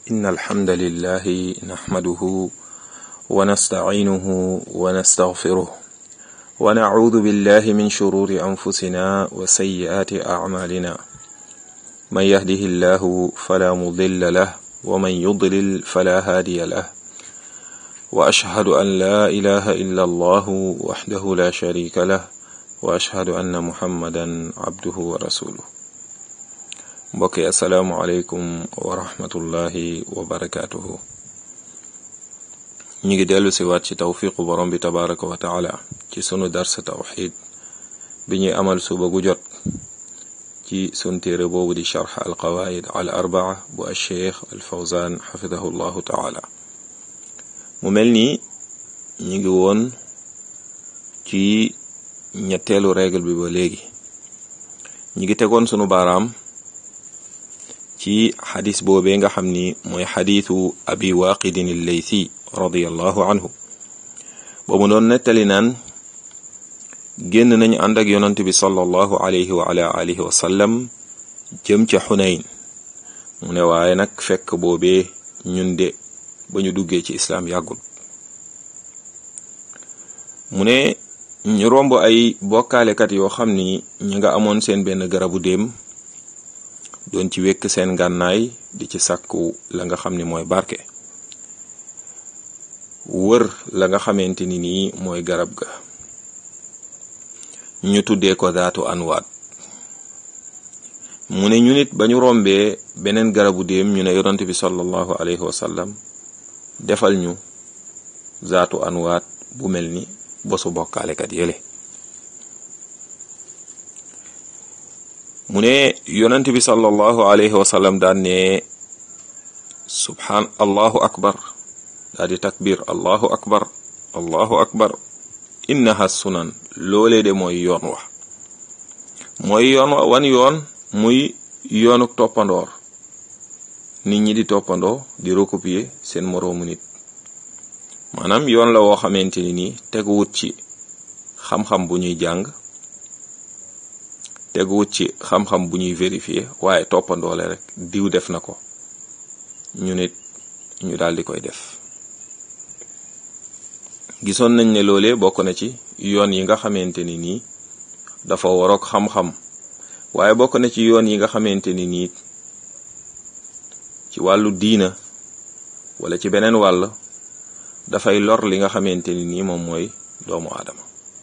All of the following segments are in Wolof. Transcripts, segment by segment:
إن الحمد لله نحمده ونستعينه ونستغفره ونعوذ بالله من شرور أنفسنا وسيئات أعمالنا من يهده الله فلا مضل له ومن يضلل فلا هادي له وأشهد أن لا إله إلا الله وحده لا شريك له وأشهد أن محمدا عبده ورسوله mbokk yi asalaamualeykum wa rahmatullahi wa barakaatuhu ñu ngi dellu si waat ci tawfiqu borom bi tabaraka wa taala ci sunu darsa tawxid bi ñuy amal suba gu jot ci sun téere boobu di charx al qawaid al arbaa bu alcheikh al fawzan xafidahu llahu taala mu mel ni ñu ngi woon ci ñetteelu règle bi ba léegi ñu ngi tegoon sunu baaraam ci xadis boobee nga xam ni mooy xadisu abi waaqidin illeysi radiallahu anhu boobu doon nettali naan génn nañu ànd ak yonant bi sallallahu alayhi wa ala alihi wa sallam jëm ca xunayn mu ne waaye nag fekk boobee ñun de ba ñu duggee ci islaam yàggul mu ne ñu romb ay bokkaalekat yoo xam ni ñu nga amoon seen benn garabu déem doon ci wekk seen gànnaay di ci sàkku la nga xam ni mooy barke wër la nga xamante ni nii mooy garab ga ñu tuddee ko daatu anwaat mu ne ñu nit ba ñu rombee beneen garabu déem ñu ne yonent bi sallallahu alayhi wa sallam defal ñu zaatu anwaat bu mel ni bosu bokkaalekat yële mu ne yonent bi sallallahu alayhi wa sallam daan ne subhaan allahu akbar daa di takbir allahu akbar allahu akbar innaha sunan loolee de mooy yoon wa mooy yoon wa wan yoon muy yoonuk toppandoor nit ñi di toppandoo di recopier seen moroomu nit maanaam yoon la woo xamante ni nii teguwut ci xam-xam bu ñuy jàng teguwut ci xam-xam bu ñuy vérifier waaye toppandoole rek diw def na ko ñu nit ñu daal di koy def gisoon nañ ne loolee bokk na ci yoon yi nga xamante ni nii dafa waroog xam-xam waaye bokk na ci yoon yi nga xamante ni nii ci wàllu diina wala ci beneen wàll dafay lor li nga xamante ni nii moom mooy doomu aadama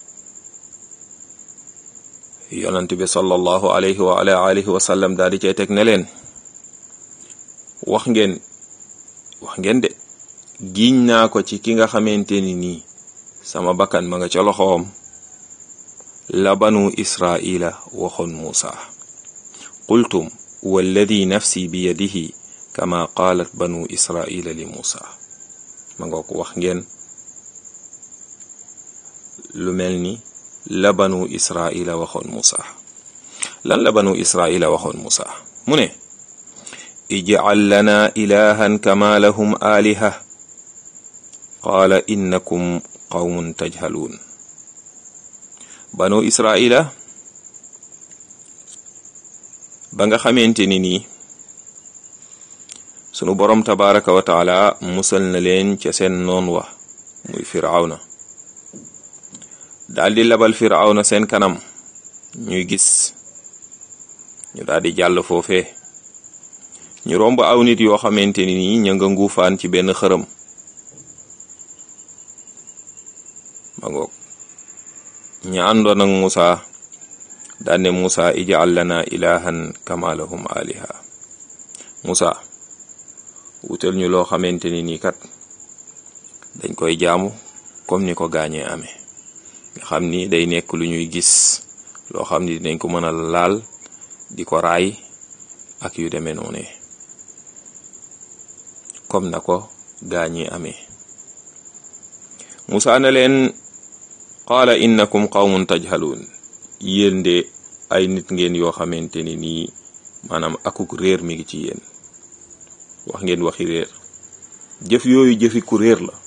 yonent bi sallallahu alayhi wa ala alihi wa sallam daal di cay teg ne leen wax ngeen wax ngeen de giiñ naa ko ci ki nga xamante ni nii sama bakkan ma nga ca loxoom la banu israila waxoon muusa qultum walladi nafsi bi yadihi kama qaalat banu israila li muusa ma nga ko wax ngeen lu mel ni la banu israila waxoon musa lan la banu israila waxoon musa mu ne ijcal lana ilahan kama lahum aliha qaala innakum qawmun tajhaluun banu israila ba nga xamante ni nii sunu boroom tabaraka wa taala musal na leen ca seen noon wa muy firawna daldi labal firawna seen kanam ñuy gis ñu daldi jàll foofee ñu romb aw nit yoo xamante ni nii ña nga nguufaan ci benn xërëm ma ngoog ña àndoon ak Musa daane Musa ij'al lana ilahan kama lahum aliha Musa wutal ñu loo xamante ni nii kat dañ koy jaamu comme ni ko gaañee amee nga xam ni day nekk lu ñuy gis loo xam ni dinañ ko mën a laal di ko raay ak yu demee noonu comme na ko gaañi amee Musaa ne leen qaala innakum qawmun tajhaluun yéen de ay nit ngeen yoo xamante ni nii maanaam akuk réer mi ngi ci yéen wax ngeen waxi réer jëf yooyu jëfi ku réer la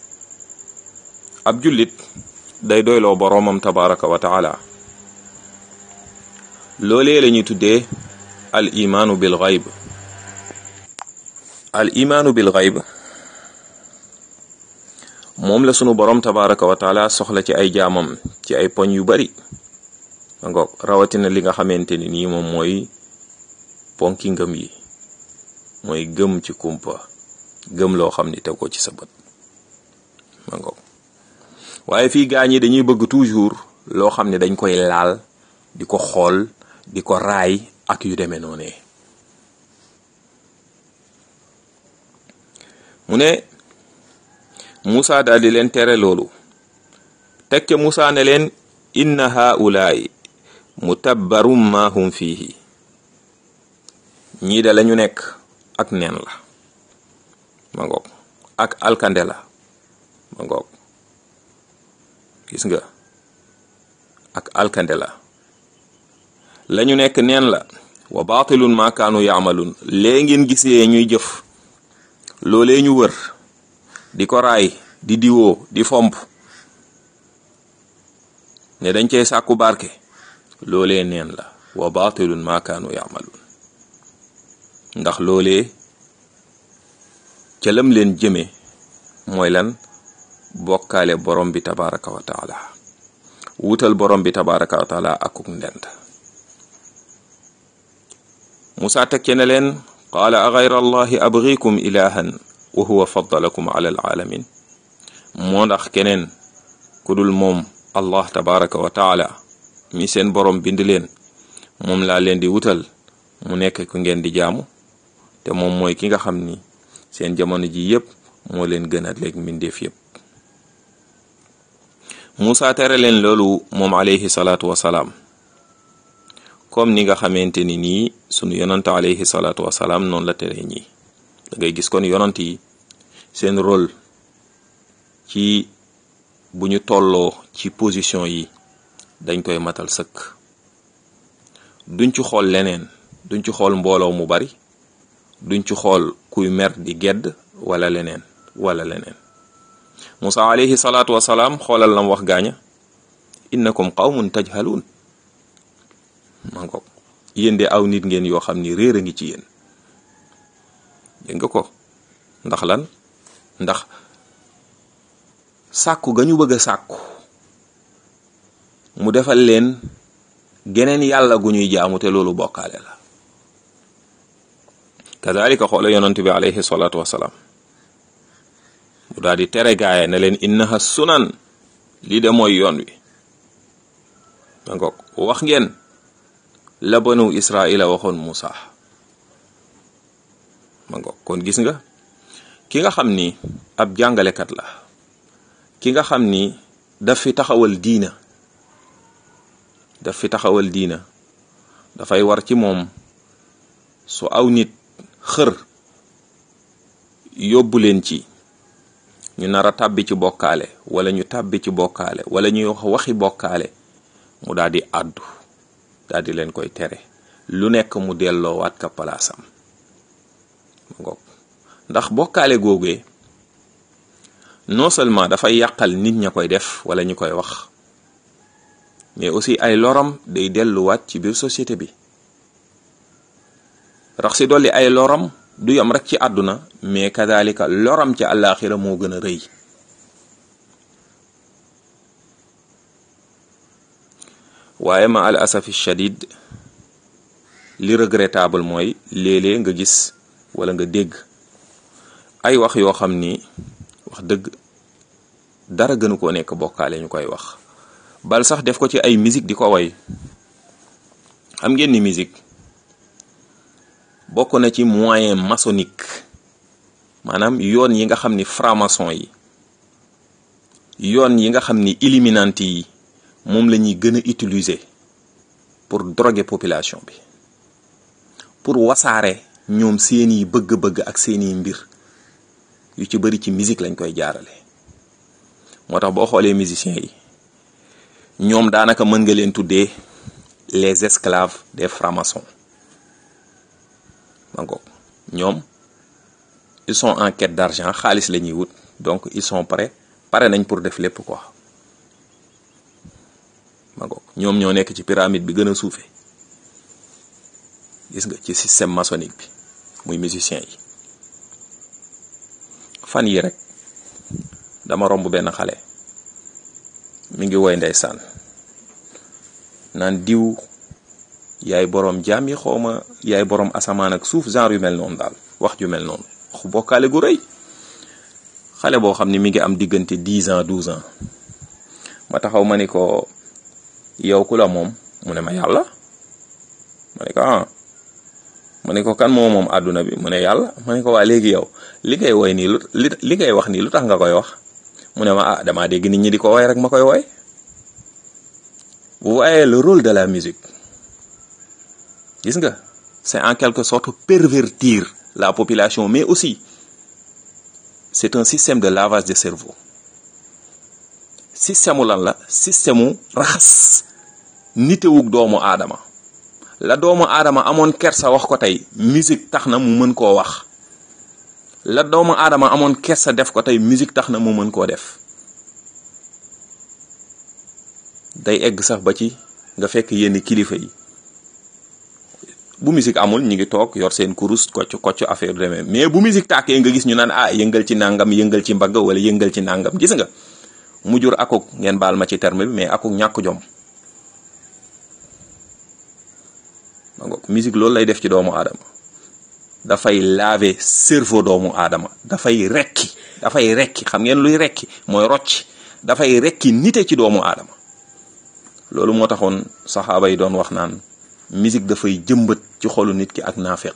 ab jullit day doyloo boroomam tabaraka wa taala loolee la ñuy tuddee al imaanu bil gayb al imaanu bil gayb moom la sunu borom tabaraka wa taala soxla ci ay jaamam ci ay poñ yu bari ngoog rawatina li nga xamante ni nii moom mooy ponki ngëm yi mooy gëm ci kumpa gëm loo xam ni teg ko ci sa bët ma ngoog waaye fii gaa ñi dañuy bëgg toujours loo xam ne dañ koy laal di ko xool di ko raay ak yu demee noonee mu ne Moussa daal di leen tere loolu teg ca Moussa ne leen inna haulaay mutabbarum ma hum fiihi ñii de lañu nekk ak neen la ma ngoog ak alkande la ma ngoog gis nga ak alkande la lañu nekk neen la wa baatilun ma kaanu yaamalun lee ngeen gisee ñuy jëf loolee ñu wër di ko raay di diwoo di fomp ne dañ cey sàkku barke loolee neen la wa baatilun ma kaanu yaamalun ndax loolee ca lam leen jëme mooy lan bokkaale borom bi tabaraka wa taala wutal borom bi tabaraka wa taala akuk ndent Musaa teg ce ne leen qaala a gayra allahi abgikum ilahan wa huwa faddalakum ala alaalamin moo ndax keneen ku dul moom allah tabaraka wa taala mi seen borom bind leen moom laa leen di wutal mu nekk ku ngeen di jaamu te moom mooy ki nga xam ni seen jamono ji yépp moo leen gën a léeg mbindeef yépp Musaa tere leen loolu moom alayhi salaatu wasalaam comme ni nga xamante ni nii sunu yonant alayhi salaatu wasalaam noonu la tere ñi da ngay gis kon yonant yi seen rôle ci bu ñu tolloo ci position yi dañ koy matal sëkk duñ ci xool leneen duñ ci xool mbooloo mu bari duñ ci xool kuy mer di gedd wala leneen wala leneen Musa alayhi salaatu wasalaam xoolal lam wax gaaña innakum qawmun tajhaluun ma ngoog yéen de aw nit ngeen yoo xam ni réer a ngi ci yéen dégg nga ko ndax lan ndax sàkku ga ñu bëgg a sàkku mu defal leen geneen yàlla gu ñuy jaamu te loolu bokkaale la kadalika xoola yonent bi alayhi salaatu wasalaam mu daal di tere gaaya ne leen innaha sunan lii de mooy yoon wi ma ngoog wax ngeen la banu israila waxoon Musa ma ngoog kon gis nga ki nga xam ni ab jàngalekat la ki nga xam ni daf fi taxawal diina daf fi taxawal diina dafay war ci moom su aw nit xër yóbbu leen ci ñu nar a tàbbi ci bokkaale wala ñu tàbbi ci bokkaale wala ñuy wax waxi bokkaale mu daal di àddu daal di leen koy tere lu nekk mu delloowaat ka palaasam ngoog ndax bokkaale googee non seulement dafay yàqal nit ña koy def wala ñu koy wax mais aussi ay loram day delluwaat ci biir société bi rax si dolli ay loram du yam rek ci àdduna mais kadalika loram ci àllaaxira moo gën a rëy waaye ma al asafi shadid li regrettable mooy léeg-léeg nga gis wala nga dégg ay wax yoo xam ni wax dëgg dara gënu koo nekk bokkaale ñu koy wax bal sax def ko ci ay musique di ko way xam ngeen ni musique bokk na ci moyen maçonnique maanaam yoon yi nga xam ni franc-maçon yi yoon yi nga xam ni illuminati yi moom la ñuy gën a utiliser pour droguer population bi pour wasaare ñoom seeni bëgg-bëgg ak seeni mbir yu ci bari ci musique lañ koy jaarale moo tax boo xoolee musiciens yi ñoom daanaka mën nga leen tuddee les esclaves des francs-maçons mango ñoom ils sont en quête d'argent xaalis la ñuy wut donc ils sont prêts pare nañ pour def lépp quoi mango ñoom ñoo nekk ci pyramide bi gën a suufee gis nga ci système maçonnique bi muy musicien yi fan yi rek dama romb benn xale mi ngi woy ndeysaan naan diw yaay boroom jaam yi xawma yaay boroom asamaan ak suuf genre yu mel noonu daal wax ju mel noonu waxu bokkaale gu rëy xale boo xam ne mi ngi am diggante dix ans douze ans ma taxaw ma ni ko yow ku la moom mu ne ma yàlla ma ne ko ah ma ne ko kan moo moom àdduna bi mu ne yàlla ma ne ko waa léegi yow li ngay woy nii lu li ngay wax nii lu tax nga koy wax mu ne ma ah damaa dégg nit ñi di ko woy rek ma koy woy vous voyez le rôle de la musique gis nga c'est en quelque sorte pervertir la population mais aussi c'est un système de lavage de cerveau système mu lan la système mu raxas nitewug doomu aadama la doomu aadama amoon kersa wax ko tey musique tax na mu mën koo wax la doomu aadama amoon kersa def ko tey musique tax na mu mën koo def day egg sax ba ci nga fekk yenn kilifa yi bu musique amul ñu ngi toog yor seen kurus kocc kocc affaire demee mais bu musique tàkkee nga gis ñu naan ah yëngal ci nangam yëngal ci mbagg wala yëngal ci nangam gis nga mu jur akuk ngeen baal ma ci terme bi mais akuk ñàkk jom ma ngoog musique loolu lay def ci doomu aadama dafay laver cerveau doomu aadama dafay rekki dafay rekki xam ngeen luy rekki mooy rocc dafay rekki nite ci doomu aadama loolu moo taxoon saxaaba yi doon wax naan musique dafay jëmbat ci xolu nit ki ak naafeq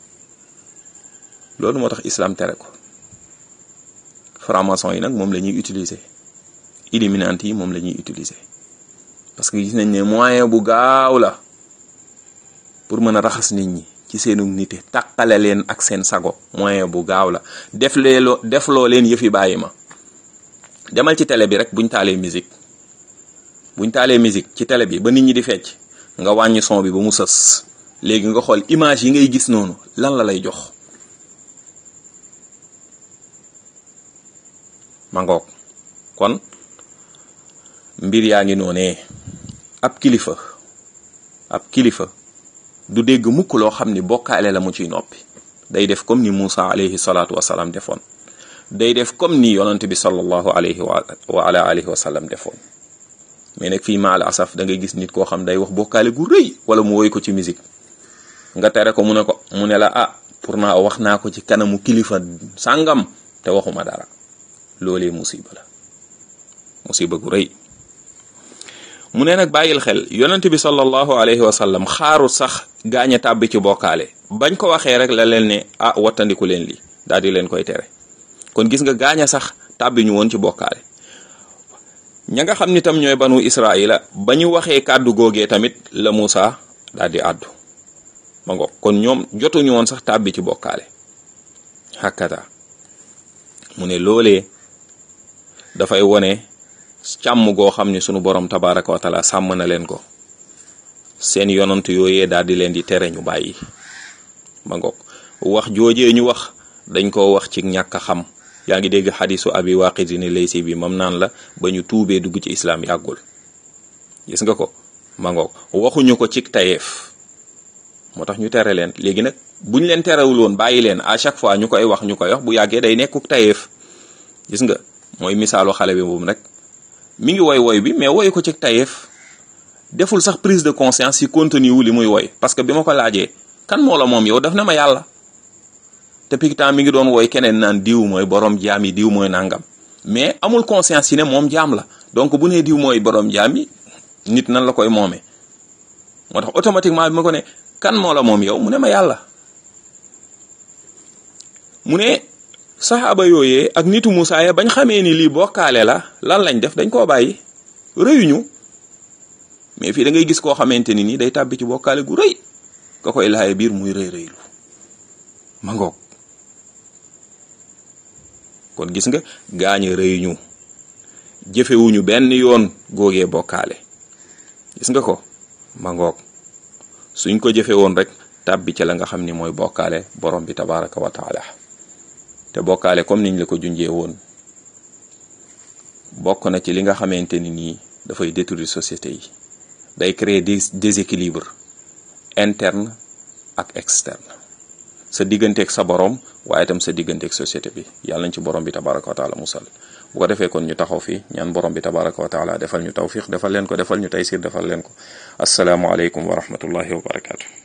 loolu moo tax islam tere ko franc-maçon yi nag moom la ñuy utiliser illuminati yi moom la ñuy utiliser parce que gis nañ ne moyen bu gaaw la pour mën a raxas nit ñi ci seenu nite tàqale leen ak seen sago moyen bu gaaw la def leeloo def loo leen yëfi bàyyi ma demal ci télé bi rek buñ taalee musique buñ taalee musique ci télé bi ba nit ñi di fecc nga wàññi son bi ba mu sës léegi nga xool image yi ngay gis noonu lan la lay jox mangoog kon mbir yaa ngi noonee ab kilifa ab kilifa du dégg mukk loo xam ni bokkaale la mu ciy noppi day def comme ni Muusa alayhi salaatu wasalaam defoon day def comme ni yonante bi sallallahu alayhi wa ala alihi wa sallam defoon mais nag fii ma al asaf da ngay gis nit koo xam day wax bokkaale gu rëy wala mu woy ko ci musique nga tere ko mu ne ko mu ne la ah pour naa wax naa ko ci kanamu kilifa sàngam te waxuma dara loolee musiba la musiba gu rëy mu ne nag bàyyil xel yonent bi sallallahu alayhi wa sallam xaaru sax gaañ a tàbbi ci bokkaale bañ ko waxee rek la leen ne ah wattandiku leen li daal di leen koy tere kon gis nga gaañ a sax tàbbi ñu woon ci bokkaale ña nga xam ni tam ñooy banu israila ba ñu waxee kàddu googee tamit la Muusa daal di àddu ma ngo kon ñoom jotuñu woon sax tàbbi ci bokkaale hakata mu ne loolee dafay wone càmm goo xam ni sunu borom tabaraka wa taala sàmm na leen ko seen yonant yooyee daal di leen di tere ñu bàyyi ma ngoog wax joojee ñu wax dañ koo wax ci ñàkk a xam yaa ngi dégg xadisu abi waqidini laysi bi mam naan la ba ñu tuubee dugg ci islaam yàggul gis nga ko ma ngoog waxuñu ko ci tayeef moo tax ñu tere leen léegi nag buñ leen terewul woon bàyyi leen à chaque fois ñu koy wax ñu koy wax bu yàggee day nekkuk tayeef gis nga mooy misaalu xale bi moom rek mi ngi woy woy bi mais woy ko ci tayeef deful sax prise de conscience ci contenu wu li muy woy parce que bi ma ko laajee kan moo la moom yow daf na ma yàlla te pikitaan mi ngi doon woy keneen naan diw mooy borom jaam yi diw mooy nangam mais amul conscience ci ne moom jaam la donc bu nee diw mooy borom jaam yi nit nan la koy moomee moo tax automatiquement bi ma ko ne kan moo la moom yow mu ne ma yàlla mu ne saxaaba yooyee ak nitu Musaa ya bañ xamee ni lii bokkaale la lan lañ def dañ koo bàyyi rëyuñu mais fii da ngay gis koo xamante ni nii day tàbbi ci bokkaale gu rëy ka koy laaye biir muy rëy rëylu ma ngoog kon gis nga gaañe rëyuñu jëfewuñu benn yoon góogee bokkaale gis nga ko ma ngoog suñ ko jëfe woon rek tàbbi ca la nga xam ni mooy bokkaale borom bi tabaraka wa taala te bokkaale comme niñ la ko junjee woon bokk na ci li nga xamante ni nii dafay détruire société yi day créer des déséquilibre interne ak externe sa digganteeg sa borom waaye itam sa digganteeg société bi yàlla nañ ci borom bi tabaraka wa taala musal bu ko defee kon ñu taxaw fii ñaan borom bi tabaraka wa taala defal ñu tawfiq defal leen ko defal ñu taysir defal leen ko asalaamualeykum wa rahmatullahi wa barakatu